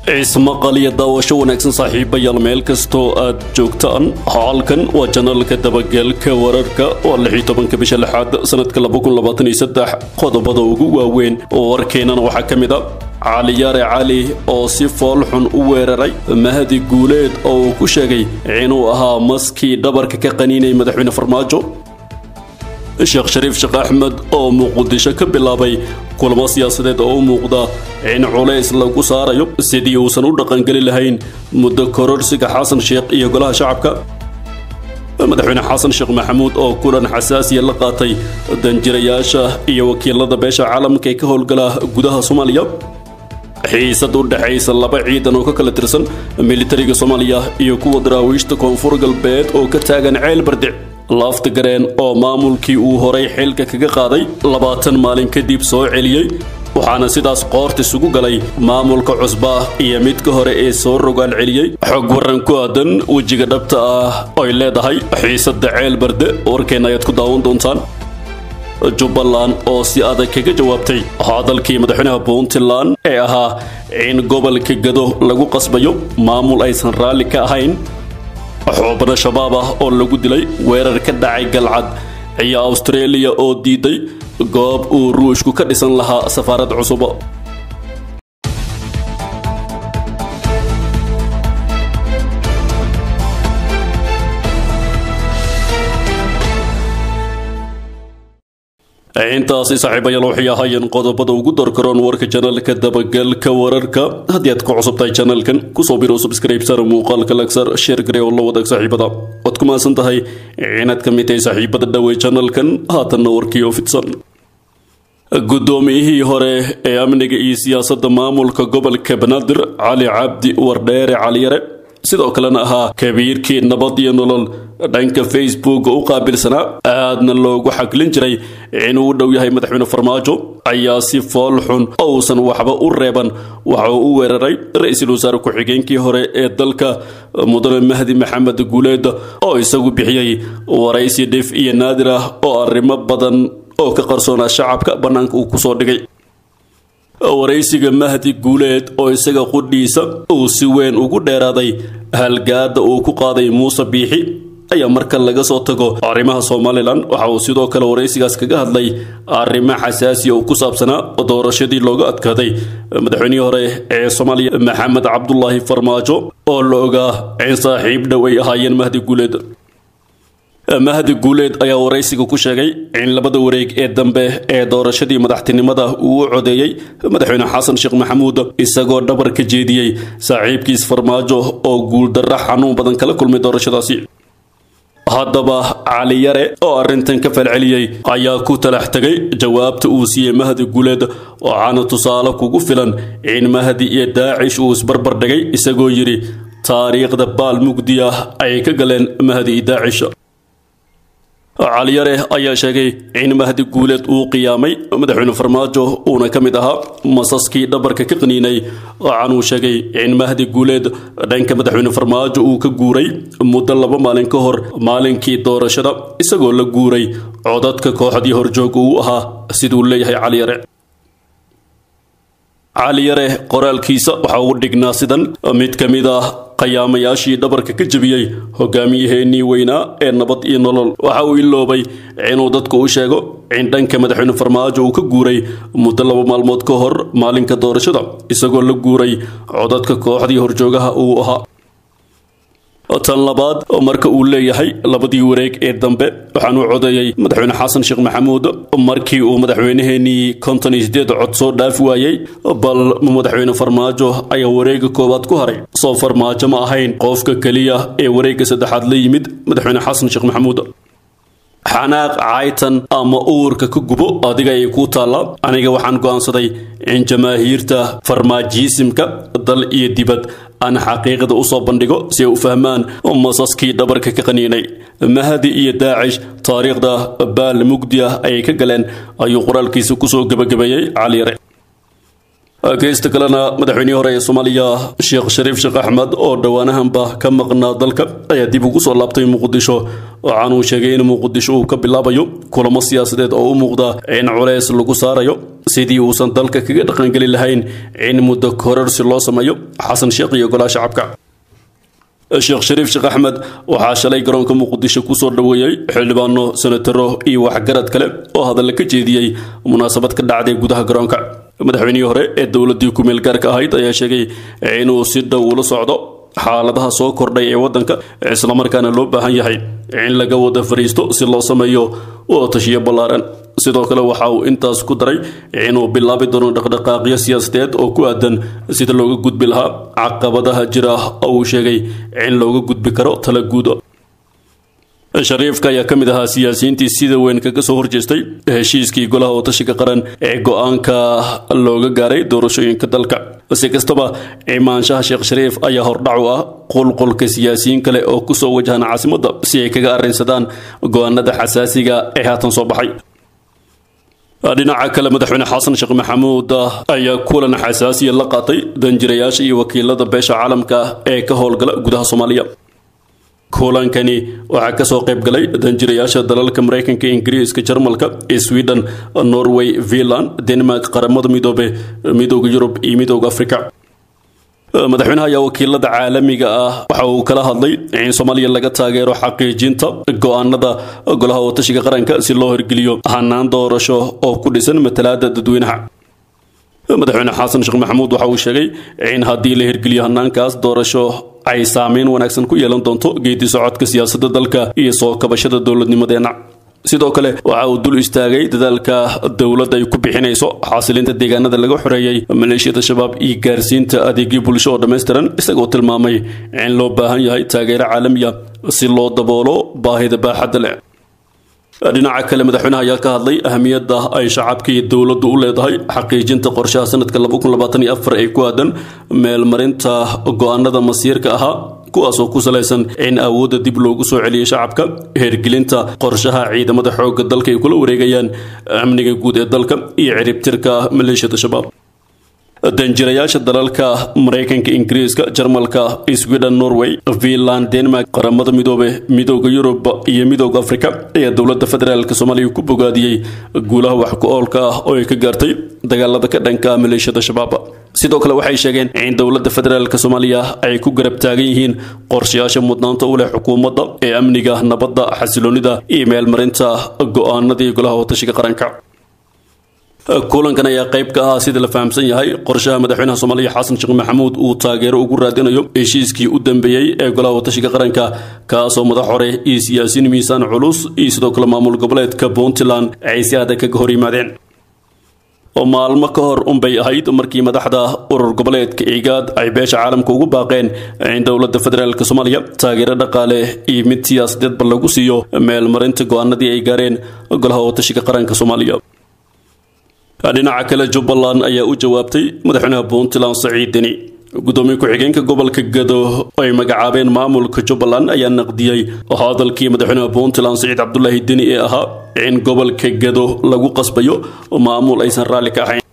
ismaqal iyo daawasho wanaagsan saaxiibayaal meel kastoo aad joogtaan halkan waa janalka dabagelka wararka waa lixii tobanka bisha lixaad sanadka laba kun labaatan iyo saddex qodobada ugu waaweyn oo warkeennana waxaa ka mid a caliyaare cali oo si fool xun u weeraray mahdi guuleed oo uu ku sheegay inuu ahaa maskii dhabarka ka qaniinay madaxweyne farmaajo sheekh shariif sheekh axmed oo muqdisho ka bilaabay kulamo siyaasadeed oo u muuqda in culays lagu saarayo sidii uusan u dhaqangeli lahayn muddo kororsiga xasan sheekh iyo golaha shacabka madaxweyne xasan sheekh maxamuud oo kulan xasaasiya la qaatay danjirayaasha iyo wakiilada beesha caalamka ee ka howlgala gudaha soomaaliya xiisad u dhexaysa laba ciidan oo ka kala tirsan militariga soomaaliya iyo kuwa daraawiishta koonfur galbeed oo ka taagan ceel bardic laafta gareen oo maamulkii uu horay xilka kaga qaaday labaatan maalin kadib soo celiyey waxaana sidaas qoorta isugu galay maamulka cusba iyo midka hore ee soo rogaal celiyey xog waran ku aadan wejiga dhabta ah oy leedahay xiisadda ceel barde warkeenna ayaad ku daawan doontaan jubbaland oo si adag kaga jawaabtay hadalkii madaxweynaha puntland ee ahaa in gobolka gado lagu qasbayo maamul aysan raalli ka ahayn xoobano shabaab ah oo lagu dilay weerar ka dhacay galcad iyo austraeliya oo diiday goob uu ruushku ka dhisan lahaa safaarad cusub intaasi saaxiibayaal waxay ahaayeen qodobada ugu dorkaroon warka janalka dabagalka wararka haddii aad ku cusubtahay janalkan kusoo biro subscribe sar muuqaalka lagsar sheer gare oo la wadaag saaxiibada waad ku mahadsan tahay inaad ka mid tahay saaxiibada dhawey janalkan haatanna warkii oo fidsan guddoomiyihii hore ee amniga iyo siyaasadda maamulka gobolka banaadir cali cabdi wardheere caliyare sidoo kalena ahaa kabiirkii nabad iyo nolol dhanka facebook u qaabilsanaa aadna loogu xaglin jiray inuu u dhow yahay madaxweyne farmaajo ayaa si fool xun ousan waxba u reeban waxa uu u weeraray ra-iisul wasaare ku-xigeenkii hore ee dalka mudane mahdi maxamed guuleed oo isagu bixiyey waraysi dhif iyo naadir ah oo arrimo badan oo ka qarsoonaa shacabka bannaanka uu kusoo dhigay waraysiga mahdi guuleed oo isaga qudhiisa uu si weyn ugu dheeraaday halgaada uu ku qaaday muuse biixi ayaa marka laga soo tago arrimaha somalilan waxa uu sidoo kale waraysigaas kaga hadlay arrimo xasaasiya oo ku saabsanaa doorashadii looga adkaaday madaxweynihii hore ee soomaaliya maxamed cabdulaahi farmaajo oo la ogaa in saaxiib dhow ay ahaayeen mahdi guuleed mahdi guuleed ayaa waraysiga ku sheegay in labada wareeg ee dambe ee doorashadii madaxtinimada uu u codeeyey madaxweyne xasan sheekh maxamuud isagoo dhabar ka jeediyey saaxiibkiis farmaajo oo guuldarra xanuun badan kala kulmay doorashadaasi haddaba caliyare oo arrintan ka falceliyey ayaa ku talax tegay jawaabta uu siiyey mahdi guuleed waxaana tusaale kugu filan in mahdi iyo daacish uu isbarbar dhigay isagoo yidhi taariikhda baal mugdi ah ayay ka galeen mahdi iyo daacish caliyare ayaa sheegay in mahdi guuleed uu qiyaamay madaxweyne farmaajo uuna ka mid ahaa masaskii dhabarka ka qaniinay waxaan uu sheegay in mahdi guuleed dhanka madaxweyne farmaajo uu ka guuray muddo laba maalin ka hor maalinkii doorashada isagoo la guuray codadka kooxdii horjoog uu ahaa siduu leeyahay caliyare caliyare qoraalkiisa waxaa ugu dhignaa sidan mid ka mid ah qayaamayaashii dhabarka ka jebiyey hogaamiyaheennii weynaa ee nabad iyo nolol waxa uu iloobay inuu dadku u sheego in dhanka madaxweyne farmaajo uu ka guuray muddo laba maalmood ka hor maalinka doorashada isagoo la guuray codadka kooxdii horjoogaha uu ahaa tan labaad marka uu leeyahay labadii wareeg ee dambe waxaan u codeeyey madaxweyne xasan sheekh maxamuud markii uu madaxweynaheenii konton iyo sideed cod soo dhaafi waayey bal madaxweyne farmaajo ayaa wareega koowaad ku haray soo farmaajo ma ahayn qofka keliya ee wareegga saddexaad la yimid madaxweyne xasan sheekh maxamuud xanaaq caytan ama uurka ka gubo adiga ay kuu taallaa aniga waxaan go'aansaday in jamaahiirta farmaajiisimka dal iyo dibad aan xaqiiqda usoo bandhigo si ay u fahmaan masaskii dhabarka ka qaniinay mahdi iyo daacish taariikhda baal mugdi ah ayay ka galeen ayuu qoraalkiisa kusoo gebagabeeyey caliyare geysta kalena madaxweynihii hore ee soomaaliya sheekh shariif sheekh axmed oo dhowaanahanba ka maqnaa dalka ayaa dib ugu soo laabtay muqdisho waxaana uu sheegay in muqdisho uu ka bilaabayo kulamo siyaasadeed oo u muuqda in culeys lagu saarayo sidii uusan dalka kaga dhaqangeli lahayn in muddo kororsi loo sameeyo xasan sheekh iyo golaha shacabka sheekh shariif sheekh axmed waxaa shalay garoonka muqdisho kusoo dhoweeyey xildhibaano senataro iyo waxgarad kale oo hadalla ka jeediyey munaasabad ka dhacday gudaha garoonka madaxweynihii hore ee dowladdii ku-meel gaarka ahayd ayaa sheegay inuu si dhow ula socdo xaaladaha soo kordhay ee waddanka islamarkaana loo baahan yahay in laga wada fariisto si loo sameeyo oo tashiyo ballaaran sidoo kale waxa uu intaas ku daray inuu bilaabi doono dhaqdhaqaaqyo siyaasadeed oo ku aadan sida looga gudbi lahaa caqabadaha jira oo uu sheegay in looga gudbi karo tala guudo shariifka ayaa ka mid ahaa siyaasiyiintii sida weyn kaga soo horjeestay heshiiskii golaha watashiga qaran ee go-aanka looga gaaray doorashooyinka dalka si kastaba imaanshaha sheekh shariif ayaa hordhac u ah qulqulka siyaasiyiin kale oo kusoo wajahan caasimadda si ay kaga arrinsadaan go-aanada xasaasiga ee haatan soo baxay dhinaca kale madaxweyne xasan sheekh maxamuud ayaa kulan xasaasiya la qaatay danjirayaasha iyo wakiilada beesha caalamka ee ka howlgala gudaha soomaaliya kulankani waxaa kasoo qayb galay danjirayaasha dalalka maraykanka ingiriiska jarmalka sweden norway finland denmark qaramada midoobe midooda yurub iyo midooda africa madaxweynaha ayaa wakiilada caalamiga ah waxa uu kala hadlay in soomaaliya laga taageero xaqiijinta go-aanada golaha watashiga qaranka si loo hirgeliyo hanaan doorasho oo ku dhisan matalaada dadweynaha madaxweyne xasan sheekh maxamuud waxa uu sheegay in haddii la hirgeliyo hanaankaas doorasho ay saameyn wanaagsan ku yeelan doonto geedi socodka siyaasadda dalka iyo soo kabashada dowladnimadeenna sidoo kale waxa uu dul istaagay dadaalka dowladda ay ku bixinayso xasilinta deegaanada laga xoreeyey maleeshiyada shabaab iyo gaarsiinta adeegyo bulsho oo dhammaystiran isagoo tilmaamay in loo baahan yahay taageero caalamiya si loo daboolo baahida baaxadda leh dhinaca kale madaxweynaha ayaa ka hadlay ahamiyadda ay shacabka iyo dowladdu u leedahay xaqiijinta qorshaha sanadka ee ku aadan meelmarinta go-aanada masiirka ahaa kuwaasoo ku salaysan in awoodda dib loogu soo celiyay shacabka hergelinta qorshaha ciidamada xoogga dalka ay kula wareegayaan amniga guud ee dalka iyo ciribtirka maleeshiyada shabaab danjirayaasha dalalka maraykanka ingiriiska jarmalka sweden norway finland denmark qaramada midoobe midooda yurub iyo midooda africa ayaa dowladda federaalk soomaaliya ku bogaadiyey guulaha wax ku-oolka ah oo ay ka gaartay dagaalada ka dhanka maleeshiyada shabaab sidoo kale waxay sheegeen in dowladda federaalk soomaaliya ay ku garab taagan yihiin qorshayaasha mudnaanta u leh xukuumadda ee amniga nabadda xasiloonida iyo meelmarinta go-aanadii golaha watashiga qaranka kulankan ayaa qayb ka ahaa sida la fahamsan yahay qorshaha madaxweynaha soomaaliya xasan sheekh maxamuud uu taageero ugu raadinayo heshiiskii u dambeeyey ee golaha watashiga qaranka kaasoo madax hore iyo siyaasiyiin miisaan culus iyo sidoo kale maamul goboleedka puntland ay si adag kaga hor yimaadeen oo maalmo ka hor unbay ahayd markii madaxda urur goboleedka igaad ay beesha caalamka ugu baaqeen in dowladda federaalk soomaaliya taageero dhaqaale iyo mid siyaasadeedba lagu siiyo meelmarinta go-aanadii ay gaareen golaha watashiga qaranka soomaaliya dhinaca kale jubbaland ayaa u jawaabtay madaxweynaha puntland saciid deni gudoomiye ku-xigeenka gobolka gado ay magacaabeen maamulka jubbaland ayaa naqdiyey hadalkii madaxweynaha puntland saciid cabdulaahi deni ee ahaa in gobolka gado lagu qasbayo maamul aysan raalli ka ahayn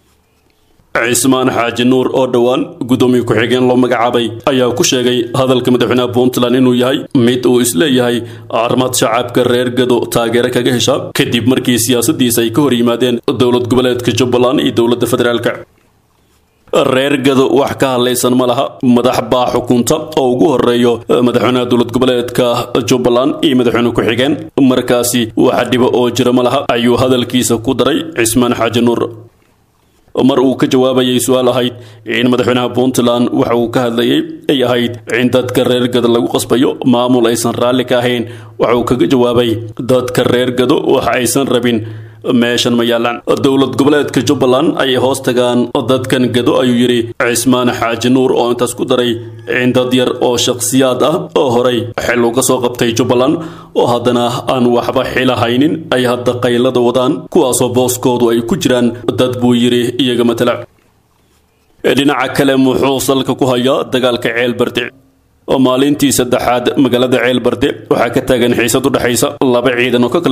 cismaan xaaji nuur oo dhowaan gudoomiye ku-xigeen loo magacaabay ayaa ku sheegay hadalka madaxweynaha puntland inuu yahay mid uu isleeyahay armad shacabka reer gado taageero kaga hesha kadib markii siyaasadiisa ay ka hor yimaadeen dowlad goboleedka jubbaland iyo dowladda federaalka reer gado wax ka hadlaysan ma laha madax baa xukunta oo ugu horeeyo madaxweynaha dowlad goboleedka jubbaland iyo madaxweyne ku-xigeen markaasi wax dhibo oo jira ma laha ayuu hadalkiisa ku daray cismaan xaaji nuur mar uu ka jawaabayay su-aal ahayd in madaxweynaha puntland waxa uu ka hadlayay ay ahayd in dadka reer gado lagu qasbayo maamul aysan raalli ka ahayn waxa uu kaga jawaabay dadka reer gado waxa aysan rabin meeshan ma yaalaan dowlad goboleedka jubbaland ayay hoos tagaan dadkan gado ayuu yidhi cismaan xaaji nuur oo intaas ku daray in dad yar oo shakhsiyaad ah oo horay xil uga soo qabtay jubbaland oo haddana aan waxba xila haynin ay hadda qaylada wadaan kuwaasoo booskoodu ay ku jiraan dad buu yidhi iyaga matala dhinaca kale muxuu salka ku hayaa dagaalka ceel bardic oo maalintii saddexaad magaalada ceel barde waxaa ka taagan xiisad u dhexaysa laba ciidan oo ka kala tirsan militariga soomaaliya iyo kuwa daraawiishta koonfur galbeed ee soomaaliya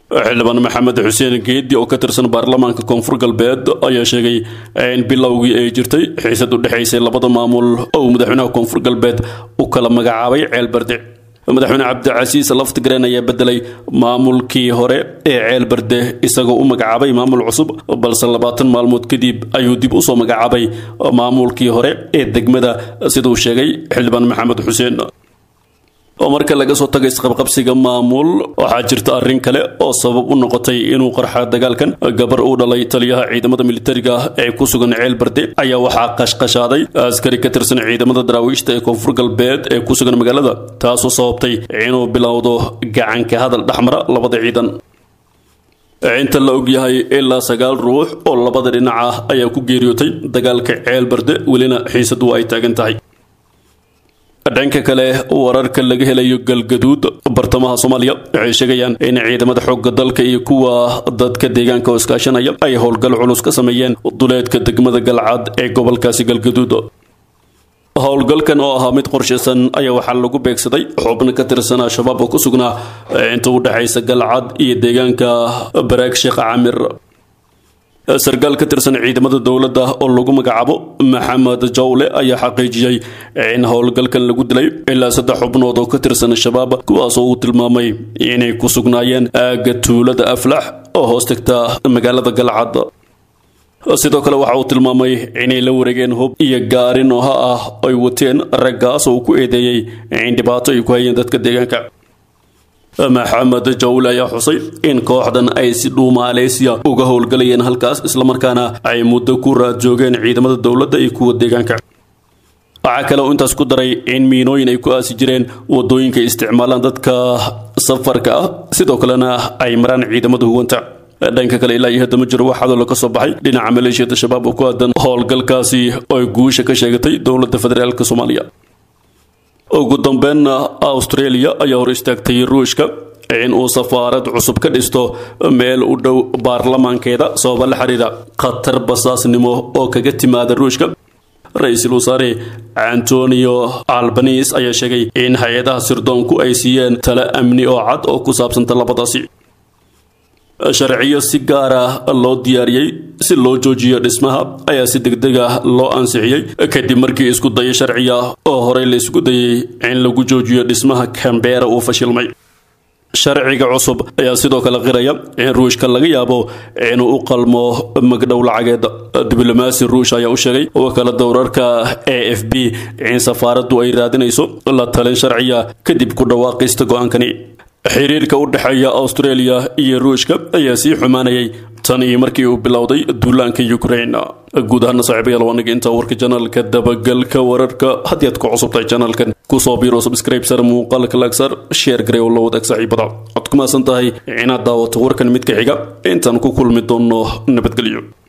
xildhibaan maxamed xuseen geedi oo ka tirsan baarlamaanka koonfur galbeed ayaa sheegay in bilowgii ay jirtay xiisad u dhexaysay labada maamul oo uu madaxweynaha koonfur galbeed u kala magacaabay ceelbarde madaxweyne cabdicasiis laftigreen ayaa bedelay maamulkii hore ee ceelbarde isagoo u magacaabay maamul cusub balse labaatan maalmood kadib ayuu dib usoo magacaabay maamulkii hore ee degmada siduu sheegay xildhibaan maxamed xuseen oo marka laga soo tagay isqabqabsiga maamul waxaa jirta arrin kale oo sabab u noqotay inuu qarxa dagaalkan gabar uu dhalay taliyaha ciidamada militariga ee ku sugan ceel barde ayaa waxaa qashqashaaday askari ka tirsan ciidamada daraawiishta ee koonfur galbeed ee ku sugan magaalada taasoo sababtay inuu bilowdo gacanka hadal dhexmara labada ciidan inta la ogyahay ilaa sagaal ruux oo labada dhinac ah ayaa ku geeriyootay dagaalka ceel barde welina xiisadu ay taagan tahay dhanka kale wararka laga helayo galgaduud bartamaha soomaaliya waxay sheegayaan in ciidamada xoogga dalka iyo kuwa dadka deegaanka oo iskaashanaya ay howlgal culus ka sameeyeen duleedka degmada galcad ee gobolkaasi galgaduud howlgalkan oo ahaa mid qorshaysan ayaa waxaa lagu beegsaday xubno ka tirsan al-shabaab oo ku sugnaa inta u dhexaysa galcad iyo deegaanka baraag sheekh camir sarkaal ka tirsan ciidamada dowladda oo lagu magacaabo maxamed jawle ayaa xaqiijiyey in howlgalkan lagu dilay ilaa saddex xubnood oo ka tirsan shabaab kuwaasoo uu tilmaamay inay ku sugnaayeen aagga tuulada aflax oo hoos tagta magaalada galcad sidoo kale waxa uu tilmaamay inay la wareegeen hub iyo gaari nooha ah ay wateen raggaas oo uu ku eedeeyey in dhibaato ay ku hayeen dadka deegaanka maxamed jawle ayaa xusay in kooxdan ay si dhuumaaleysiya uga howlgalayeen halkaas islamarkaana ay muddo ku raad joogeen ciidamada dowladda iyo kuwa deegaanka waxaa kale uu intaas ku daray in miinooyin ay ku aasi jireen wadooyinka isticmaalaan dadka safarka ah sidoo kalena ay maraan ciidamada huwanta dhanka kale ilaa iyo hadda ma jiro wax hadallo ka soo baxay dhinaca maleeshiyada shabaab oo ku aadan howlgalkaasi oo guusha ka sheegatay dowladda federaalk soomaaliya ugu dambeynna australia ayaa hor istaagtay ruushka in uu safaarad cusub ka dhisto meel u dhow baarlamaankeeda sababa la xiriira khatar basaasnimo oo kaga timaada ruushka ra-iisul wasaare antonio albanis ayaa sheegay in hay-adaha sirdoonku ay siiyeen tale amni oo cad oo ku saabsanta labadaasi sharciyo si gaar ah loo diyaariyey si loo joojiyo dhismaha ayaa si degdeg ah loo ansixiyey kadib markii isku dayo sharciya oo horey la isku dayey in lagu joojiyo dhismaha cambeera uu fashilmay sharciga cusub ayaa sidoo kale qiraya in ruushka laga yaabo inuu u qalmo magdhow lacageed diblomaasi ruush ayaa u sheegay wakaalada wararka a f b in safaaraddu ay raadinayso la talin sharciya kadib ku dhawaaqista go-aankani xiriirka u dhexeeya australia iyo ruushka ayaa sii xumaanayay tan iyo markii uu bilowday duulaanka ukraine guud ahaana saaxiibayaal waa naga intaa warka janaalka dabagalka wararka haddii aad ku cusubtahay janaalkan kusoo biiro subscribe sar muuqaalka lagsar sheer garey oo la wadaag saaxiibada cod ku maasan tahay inaad daawato warkan midka xiga intaan ku kulmi doono nabadgelyo